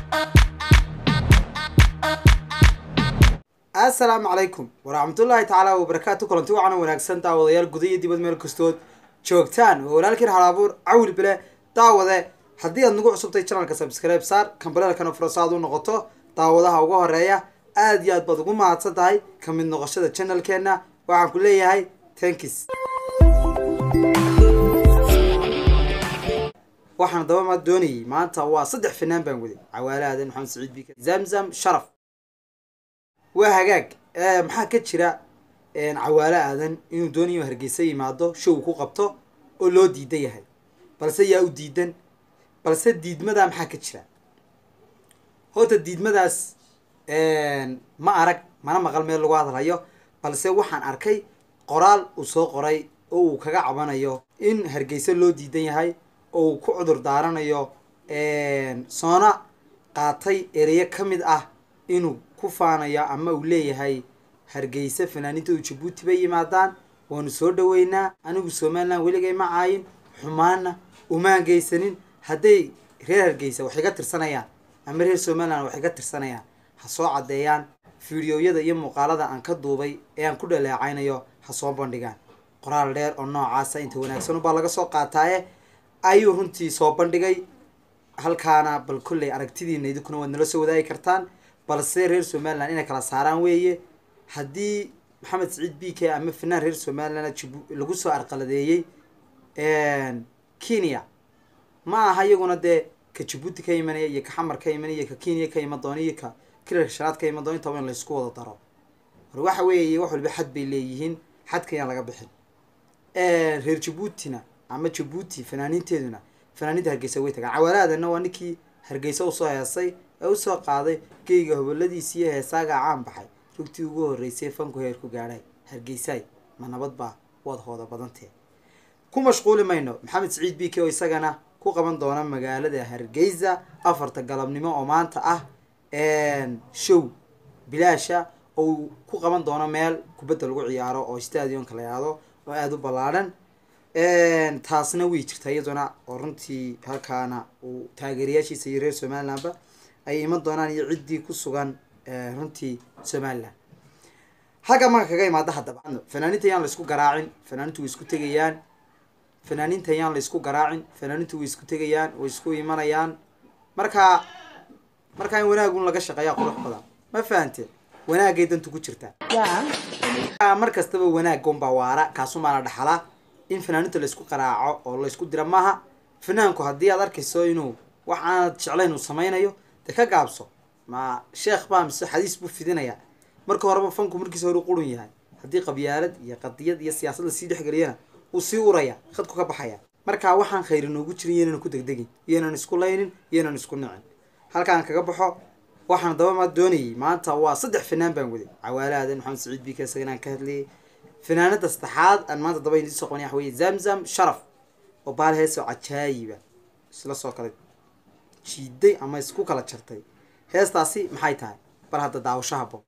assalaamu calaykum waraxmatullaahi tacaala wabarakaatu kulanti wacan wanaagsan daawadayaal guda iyo dibad meel kastood joogtaan oo walaalkiin halabuur cawil bile daawade haddii aad nagu cusubtay channelka subscribe saar kambalelkana furasa aad u noqoto daawadaha ugu horeeya aad iyo aad baad ugu mahadsan tahay ka mid noqoshada channelkeena waxaan ku leeyahay tankis waxaan daba ma doonayay maanta waa saddex fanaan baan waday cawaale aadan maxamed saciid bika zamzam sharaf waa hagaag maxaa ka jira cawaale aadan inuu doonayo hargeysa yimaado show ku qabto oo loo diidan yahay balse yaa u diidan balse diidmadaa maxaa ka jira horta diidmadaas ma arag mana maqal meel lagu hadlayo balse waxaan arkay qoraal uu soo qoray oo uu kaga cabanayo in hargeysa loo diidan yahay oo uu ku cudur daaranayo soona qaatay ereyo ka mid ah inuu ku faanayo ama uu leeyahay hargeysa fanaaniinta u jabuuti bay yimaadaan waanu soo dhaweynaa anigu somalilan weligay ma caayin xumaana umaan geysanin hadday reer hargeysa wax iga tirsanayaan ama reer somalilan wax iga tirsanayaan ha soo caddeeyaan fideoyada iyo muuqaalada aan ka duubay ee aan ku dhaleecaynayo ha soo bandhigaan qoraal dheer oo noocaasa inta wanaagsan baa laga soo qaataaye ayuu runtii soo bandhigay halkaana bal kolley aragtidiina idinkuna waad nala soo wadaagi kartaan balse reer somalilan inay kala saaraan weeye haddii maxamed saciid b k ama fanaan reer somalilan jibu lagu soo arqaladeeyey kenya ma aha iyaguna dee ka jabuuti ka imanaya iyo ka xamar ka imanaya ka kenya ka iman doona iyo ka kilarka shanaad ka iman doona intaba in laysku wada daro war waxa weeye wax waliba xad bay leeyihiin xadka ayaan laga bixin reer jabuutina ama jabuuti fanaaniinteeduna fanaaniinta hargeysa way tagaan cawaalaadana waa ninkii hargeysa usoo heesay ee usoo qaaday geyga hoboladiisi iyo heesaaga caan baxay rugtii ugu horreysay fanku heer ku gaadhay hargeysaay ma nabad baa waad hooda badantee ku mashquuli mayno maxamed saciid b k oo isagana ku qaban doona magaalada hargeysa afarta galabnimo oo maanta ah show bilaasha oo uu ku qaban doono meel kubadda lagu ciyaaro oo stadionka la yihahdo oo aada u ballaadhan taasna way jirta iyaduna oo runtii halkaana uu taageerayaashiisa iyo reer somalilandba ay iman doonaan iyo ciddii ku sugan runtii somaliland halka marka kaga imaada haddaba fanaaniinta yaan laysku garaacin fanaaniintu way isku tegayaan fanaaniinta yaan laysku garaacin fanaaniintu way isku tegayaan way isku imanayaan marka markaa in wanaagun laga shaqeeya qurux badan ma fahante wanaagay dantu ku jirtaa mar kastaba wanaaggonbaa waara kaasumaana dhaxala in fanaaniinta laysku qaraaco oo laysku dira maaha fanaanku haddii aad arkayso inuu wax aanad jeclayn uu samaynayo dee ka gaabso ma sheekh baa mise xadiis buu fidinayaa marka horeba fanku markiisa hore qurun yahay haddii qabyaalad iyo qadiyad iyo siyaasad lasii dhexgeliyana uu sii uraya khadku ka baxaya marka waxaan khayri noogu jirin iyonan ku degdegin iyonan isku laynin iyonan isku nicin halkaan kaga baxo waxaan daba ma doonayay maanta waa saddex fanaan baan waday cawaale aadan maxamed saciid bika isagan aan ka hadlayay fanaanada saddexaad aan maanta daba idin soo qabanay waxa weye zamzam sharaf oo baal heesoo cajaayiba isla soo kala jiiday ama isku kala jartay heestaasi maxay tahay bal hadda daawasho habo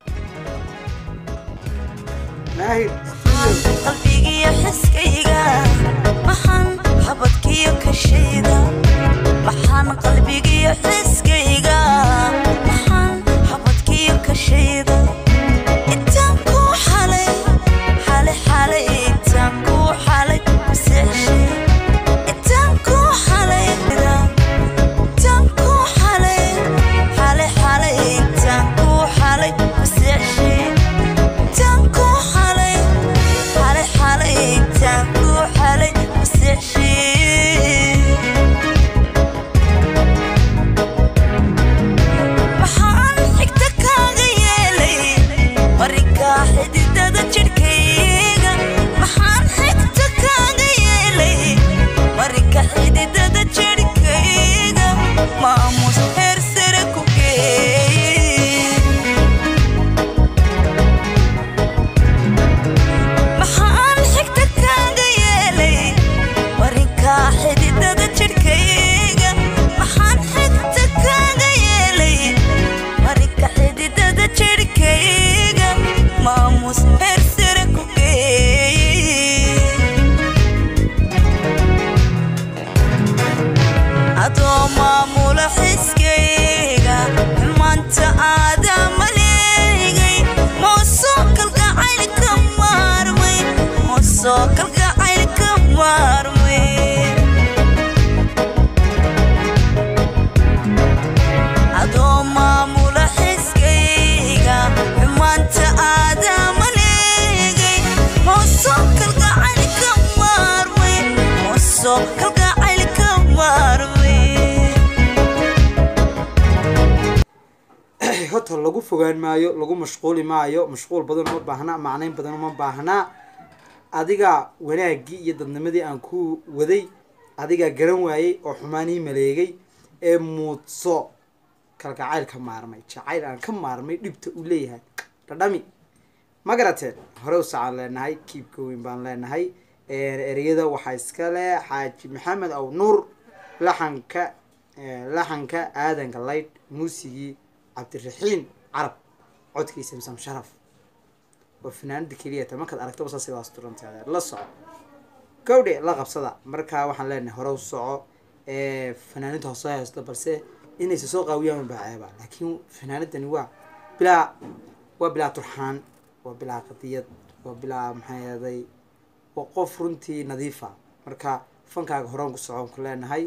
maahir qalbigiyo xiskayga maxan xabadkiyo kashayda maxan qalbigiyo xiskayga maxan xabadkiyo kashayda intaan ku xalay xalay xalay intaan ku xalay maseexshay intaan ku xalay intaan ku xalay xalay xalay intaan ku xalay maseexshay intaan ku xalay xalay xalay intaan ku xalay maseexshay horta lagu fogaan maayo lagu mashquuli maayo mashquul badan uma baahna macnayn badan uma baahnaa adiga wanaaggii iyo dadnimadii aan ku waday adigaa garan waayey oo xumaanii maleegay ee muudso kalgacayl ka maarmay jacayl aan ka maarmay dhibta uu leeyahay dhadhami ma garateen hore usacaan leenahay kiibka weyn baan leenahay ereyada waxaa iska leh xaaji maxamed aw nuur laxanka laxanka aadanka laydh muusigii cabdiraxiin carab codkii samsam sharaf waa fanaanada keliyata markaad aragtaba saa sidaas turanteeda la soco gawdhe la qabsada markaa waxaan leenahay hore u soco fanaaninta hoosoo haysto balse inaysa soo qaawiyaan baa ceeba laakiin fanaanadani waa bilaa waa bilaa turxaan waa bilaa qadiyad waa bilaa maxaa yeeday waa qof runtii nadiifa marka fankaaga horaan ku socon ku leenahay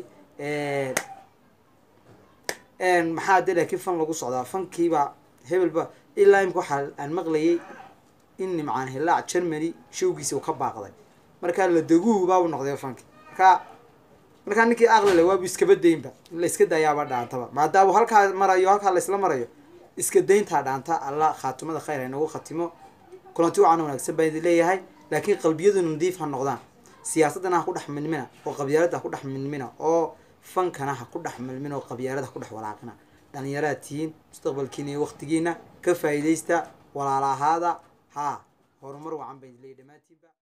maxaa de laakiin fan lagu socdaa fankiiba hebelba ilaa imika waxaa aan maqlayay in nimcaan hilaac germany showgiisa uu ka baaqday markaa la daguhu baabu noqday fanki markaa markaa ninkii aqlile waabu iskaba daynba in la iska daayaaba dhaantaba maadaama halkaa marayo halkaa laisla marayo iska dayntaa dhaanta alla khaatimada khayr ha inagu khatimo kulanti wacan wanaagsan baan idin leeyahay laakiin qalbiyadu nadiif ha noqdaan siyaasadana ha ku dhex milmina oo qabyaalada ha ku dhex milmina oo fankana ha ku dhex milmina oo qabyaalada ha ku dhex walaaqina dhalinyaraad tihiin mustaqbalkiina iyo waktigiina ka faa'iidaysta walaala ahaada haa horumar wacan baan idin leeyahy dhammaantiinba